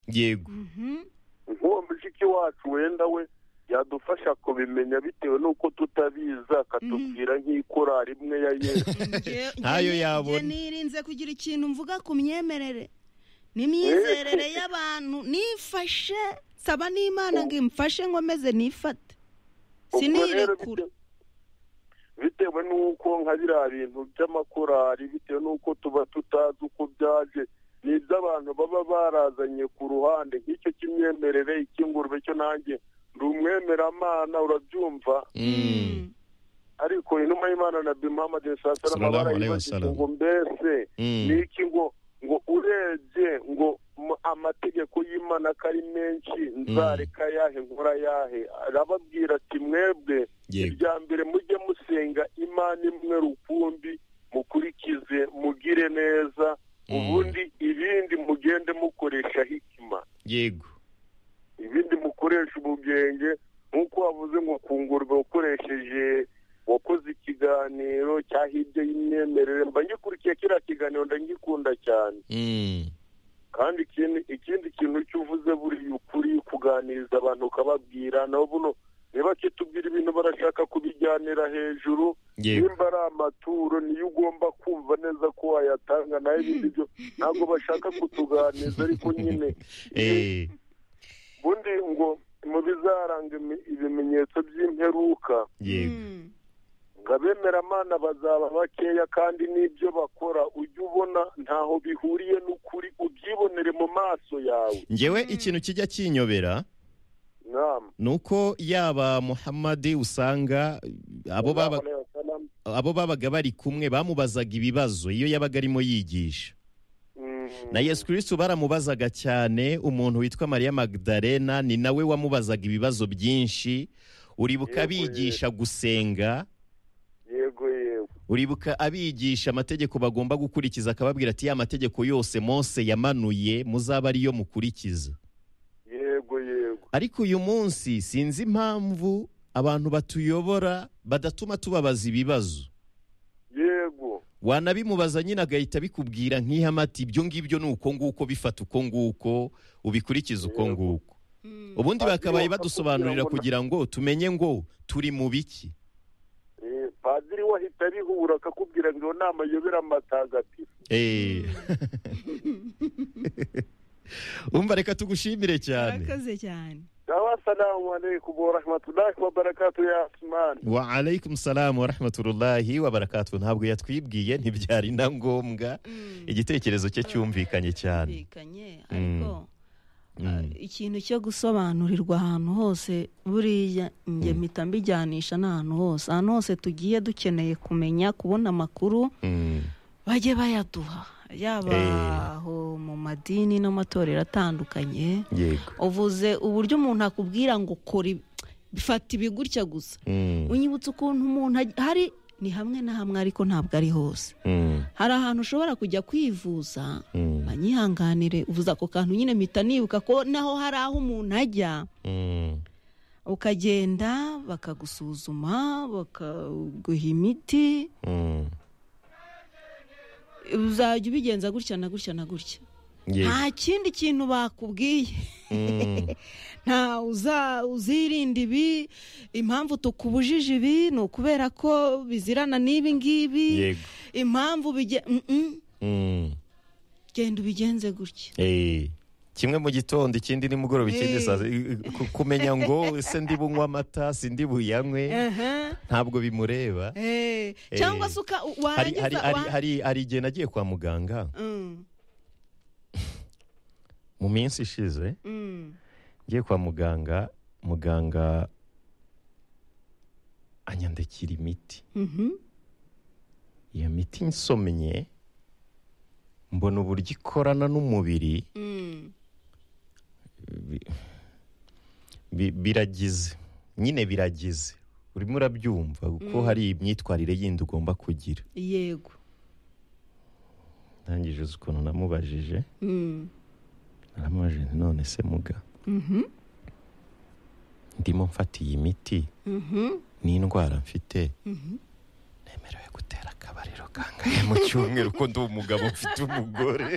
yego nk'uwo mushiki wacu wenda we yadufasha kubimenya bitewe n'uko tutabizi akatubwira nk'ikorari imwe ya yesu Ntayo yabona. nirinze kugira ikintu mvuga ku myemerere n'imyizerere y'abantu nifashe saba n'imana ngo imfashe nkomeze nifate Ubwo rero sinirekure bite- bitewe n'uko nka biriya bintu by'amakorari bitewe n'uko tuba tutazi uko byaje ni iby'abantu baba barazanye ku ruhande nk'icyo cy'imyemerere icy'ingurube cyo nanjye ndi umwemeramana urabyumva Mm. ariko inuma y'imana na bimuhamadi Sallallahu sasalama alaihi barayibajije wasallam. ngo mbese Mm. ni iki ngo ngo urebye ngo m- amategeko y'imana ko ari menshi nzareka yahe nkora yahe arababwira ati mwebwe Yego. ibya mbere mujye musenga imana imwe rukumbi mukurikize mugire neza Mm. ubundi ibindi mugende mukoresha hikima yego ibindi mukoresha ubugenge nk'uko wavuze ngo kungurwa ukoresheje wakoze ikiganiro cya hirya y'imyemerere mba ngikurikiye kiriya kiganiro ndagikunda cyane Mm. kandi ikindi ikindi kintu cyo uvuze buriya ukuri kuganiriza abantu ukababwira nabo buno niba kitubwira ibintu barashaka kubijyanira hejuru Yego. nimba ari amaturo niyo ugomba kumva neza ko wayatanga nayo ibindi byo ntabwo bashaka kutuganiza ariko nyine Eh, ubundi ngo mu bizaranga imi- ibimenyetso by'imperuka yego ngo abemeramana bazaba bakeya kandi n'ibyo bakora ujye ubona ntaho bihuriye n'ukuri ubyibonere mu maso yawe njyewe ikintu kijya kinyobera nama ni uko yaba muhamadi usanga abo baba- abo babaga bari kumwe bamubazaga ibibazo iyo yabaga arimo yigisha na yesu kirisitu baramubazaga cyane umuntu witwa mariya magdalena ni nawe wamubazaga ibibazo byinshi uribuka Yego, abigisha gusenga yego yego uribuka abigisha amategeko bagomba gukurikiza akababwira ati ya mategeko yose mose yamanuye muzabe ariyo mukurikiza yego yego ariko uyu munsi sinzi impamvu abantu batuyobora badatuma tubabaza ibibazo yego wanabimubaza nyine agahita abikubwira nk'ihamati ibyo ngibyo ni uko nguko bifata uko nguko ubikurikize uko Yego. nguko ubundi Padiri bakabaye wapfa badusobanurira kugira kugira ngo tumenye ngo turi mu biki Eh, padiri we ahita abihura akakubwira ngo iyo nama ayobera amatagatifu Eh. umva reka tugushimire cyane murakoze cyane assalamu alaikum warahmatullahi wabarakatu ya asimani wa alaikum salamu wa rahmatullahi wa barakatuh ntabwo yatwibwiye ntibyari na ngombwa igitekerezo cye cyumvikanye cyane Byumvikanye, Mm. ariko Mm. uh, ikintu cyo gusobanurirwa ahantu hose buriya njye mpita mbijyanisha n'ahantu hose ahantu hose tugiye dukeneye kumenya kubona amakuru Mm. bajye bayaduha yaba Eh. aho mu madini n'amatorero atandukanye yego uvuze uburyo umuntu akubwira ngo kora ibi- bifata ibi gutya gusa Mm. unyibutsa ukuntu umuntu aj- hari ni hamwe na hamwe ariko ntabwo ari hose Mm. hari ahantu ushobora kujya kwivuza Mm. banyihanganire uvuze ako kantu nyine mpita nibuka ko naho hari aho umuntu ajya Mm. ukagenda bakagusuzuma bakaguha imiti Mm. uzajya ubigenza gutya na gutya na gutya Yego. nta kindi kintu bakubwiye Mm. nta uza- uzirinda ibi impamvu tukubujije ibi ni ukubera ko bizirana n'ibi ngibi yego impamvu bige- Mm, mm. Mm. genda ubigenze gutya Eh, kimwe mu gitondo ikindi nimugoroba ikindi Eh. saa ku- kumenya ngo se ndi bunywe amata si ndi buyanywe Aha. ntabwo bimureba Eh, cyangwa Eh. se uka- u- hari hari warangiza hari wa- hari hari igihe nagiye kwa muganga Mm, mu minsi ishize mm. ngiye kwa muganga muganga anyandikira imiti Mhm. iyo miti nsomye mbona uburyo ikorana n'umubiri Mm. bi- bi- biragize nyine biragize urimo urabyumva kuko hari imyitwarire yindi ugomba kugira yego ntangije uzi ukuntu namubajije Mm. naramubajije nti none se muga ndimo mfata iyi miti Mhm. n'indwara mfite nemerewe gutera akabariro kangahe mu cyumweru ko ndi umugabo mfite umugore